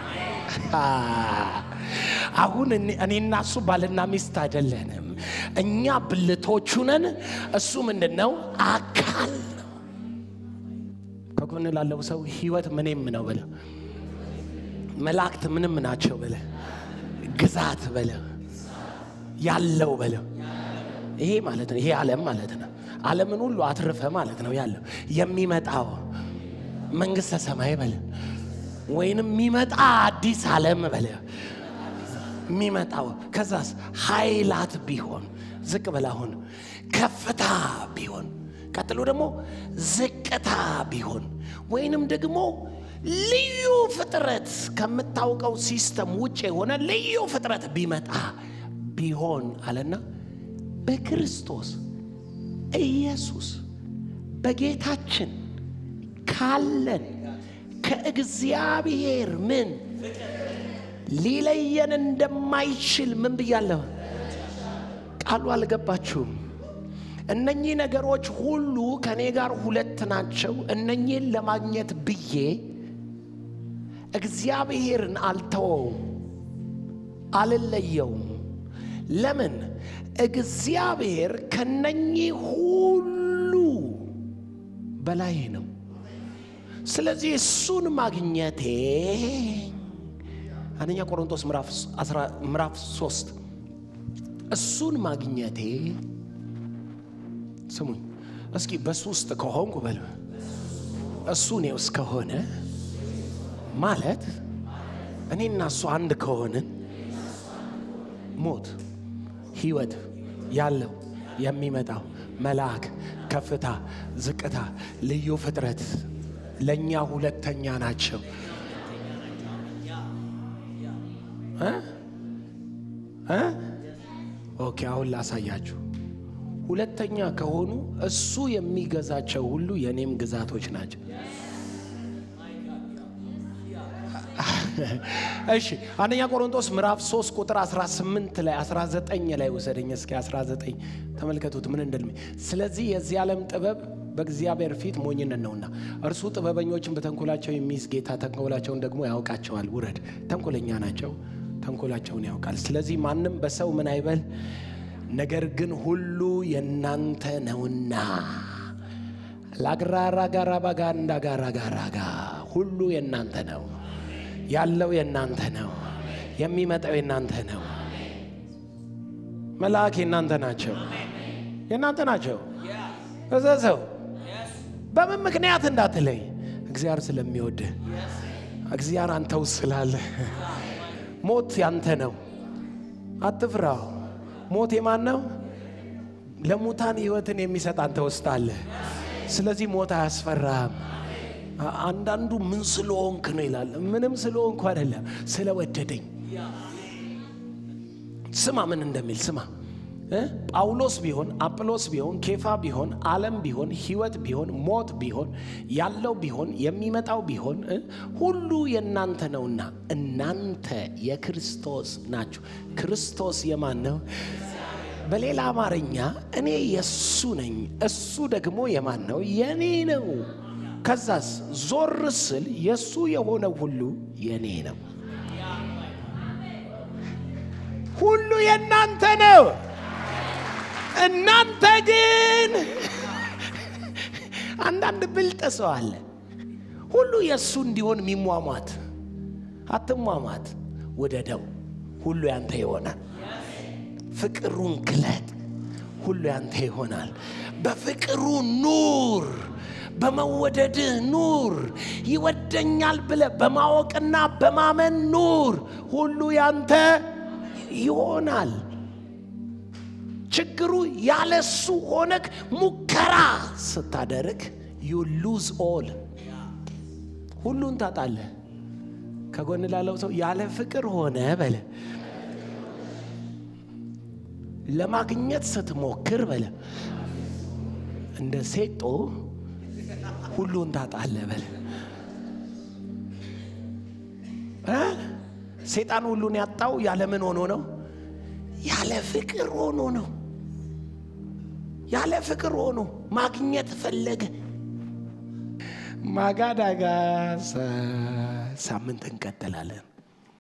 አሁን እኔና እሱ ባልና ሚስት አይደለንም። እኛ ብልቶቹ ነን። እሱ ምንድን ነው? አካል ነው። ከጎን ላለው ሰው ህይወት ምንም ነው በለ፣ መላእክት ምንም ናቸው በለ፣ ግዛት በለ፣ ያለው በለ። ይሄ ማለት ነው። ይሄ ዓለም ማለት ነው። ዓለምን ሁሉ አትርፈ ማለት ነው ያለው የሚመጣው መንግስተ ሰማይ በለ ወይንም የሚመጣ አዲስ ዓለም በለ የሚመጣው ከዛስ ኃይላት ቢሆን ዝቅ በላ አሁን ከፍታ ቢሆን ቀጥሎ ደግሞ ዝቅታ ቢሆን ወይንም ደግሞ ልዩ ፍጥረት ከምታውቀው ሲስተም ውጭ የሆነ ልዩ ፍጥረት ቢመጣ ቢሆን አለና በክርስቶስ ኢየሱስ በጌታችን ካለን ከእግዚአብሔር ምን ሊለየን እንደማይችል ምን ብያለሁ? ቃሉ አልገባችሁም? እነኚህ ነገሮች ሁሉ ከእኔ ጋር ሁለት ናቸው። እነኚህን ለማግኘት ብዬ እግዚአብሔርን አልተወውም፣ አልለየውም። ለምን? እግዚአብሔር ከነኚህ ሁሉ በላይ ነው። ስለዚህ እሱን ማግኘቴ አንደኛ ቆሮንቶስ ምዕራፍ ሶስት እሱን ማግኘቴ ስሙኝ እስኪ በሱ ውስጥ ከሆንኩ በል እሱ እኔ ውስጥ ከሆነ ማለት እኔና እሱ አንድ ከሆንን ሞት ህይወት ያለው የሚመጣው መልአክ ከፍታ ዝቅታ ልዩ ፍጥረት ለእኛ ሁለተኛ ናቸው እ እ ኦኬ አሁን ላሳያችሁ ሁለተኛ ከሆኑ እሱ የሚገዛቸው ሁሉ የእኔም ግዛቶች ናቸው እሺ አንደኛ ቆሮንቶስ ምዕራፍ 3 ቁጥር 18 ላይ 19 ላይ ውሰደኝ እስኪ 19 ተመልከቱት ምን እንደልሜ ስለዚህ የዚህ ዓለም ጥበብ በእግዚአብሔር ፊት ሞኝነት ነውና እርሱ ጥበበኞችን በተንኮላቸው የሚይዝ ጌታ ተንኮላቸውን ደግሞ ያውቃቸዋል ውረድ ተንኮለኛ ናቸው ተንኮላቸውን ያውቃል ስለዚህ ማንም በሰው ምን አይበል ነገር ግን ሁሉ የእናንተ ነውና ላግራራ ጋራ ባጋ እንዳጋራ ጋራጋ ሁሉ የእናንተ ነው ያለው የእናንተ ነው የሚመጣው የእናንተ ነው መልአክ የእናንተ ናቸው የእናንተ ናቸው እዘዘው በምን ምክንያት እንዳትለይ እግዚአብሔር ስለሚወድህ እግዚአብሔር አንተ ውስጥ ስላለ ሞት ያንተ ነው አትፍራው ሞት የማን ነው ለሙታን ህይወትን የሚሰጥ አንተ ውስጥ አለ ስለዚህ ሞት አያስፈራም አንዳንዱ ምን ስለሆንክ ነው ይላል ምንም ስለሆንኩ አይደለም ስለወደደኝ ስማ ምን እንደሚል ስማ ጳውሎስ ቢሆን አጵሎስ ቢሆን ኬፋ ቢሆን ዓለም ቢሆን ህይወት ቢሆን ሞት ቢሆን ያለው ቢሆን የሚመጣው ቢሆን ሁሉ የእናንተ ነውና እናንተ የክርስቶስ ናችሁ ክርስቶስ የማን ነው በሌላ አማርኛ እኔ የእሱ ነኝ እሱ ደግሞ የማን ነው የኔ ነው ከዛስ ዞር ስል የእሱ የሆነ ሁሉ የኔ ነው ሁሉ የእናንተ ነው እናንተ ግን አንዳንድ ብልጥ ሰው አለ ሁሉ የእሱ እንዲሆን የሚሟሟት አትሟሟት ውደደው ሁሉ ያንተ ይሆናል ፍቅሩን ግለጥ ሁሉ ያንተ ይሆናል በፍቅሩ ኑር በመወደድህ ኑር ይወደኛል ብለ በማወቅና በማመን ኑር ሁሉ ያንተ ይሆናል ችግሩ ያለሱ ሆነክ ሙከራ ስታደርግ ዩ ሉዝ ኦል ሁሉን ታጣለህ ከጎን ላለው ሰው ያለ ፍቅር ሆነ በለ ለማግኘት ስትሞክር በለ እንደ ሴጦ ሁሉን ታጣለህ በለ ሴጣን ሁሉን ያጣው ያለ ምን ሆኖ ነው ያለ ፍቅር ሆኖ ነው ያለ ፍቅር ሆኖ ማግኘት ፈለገ ማጋዳጋ ሳምንት እንቀጥላለን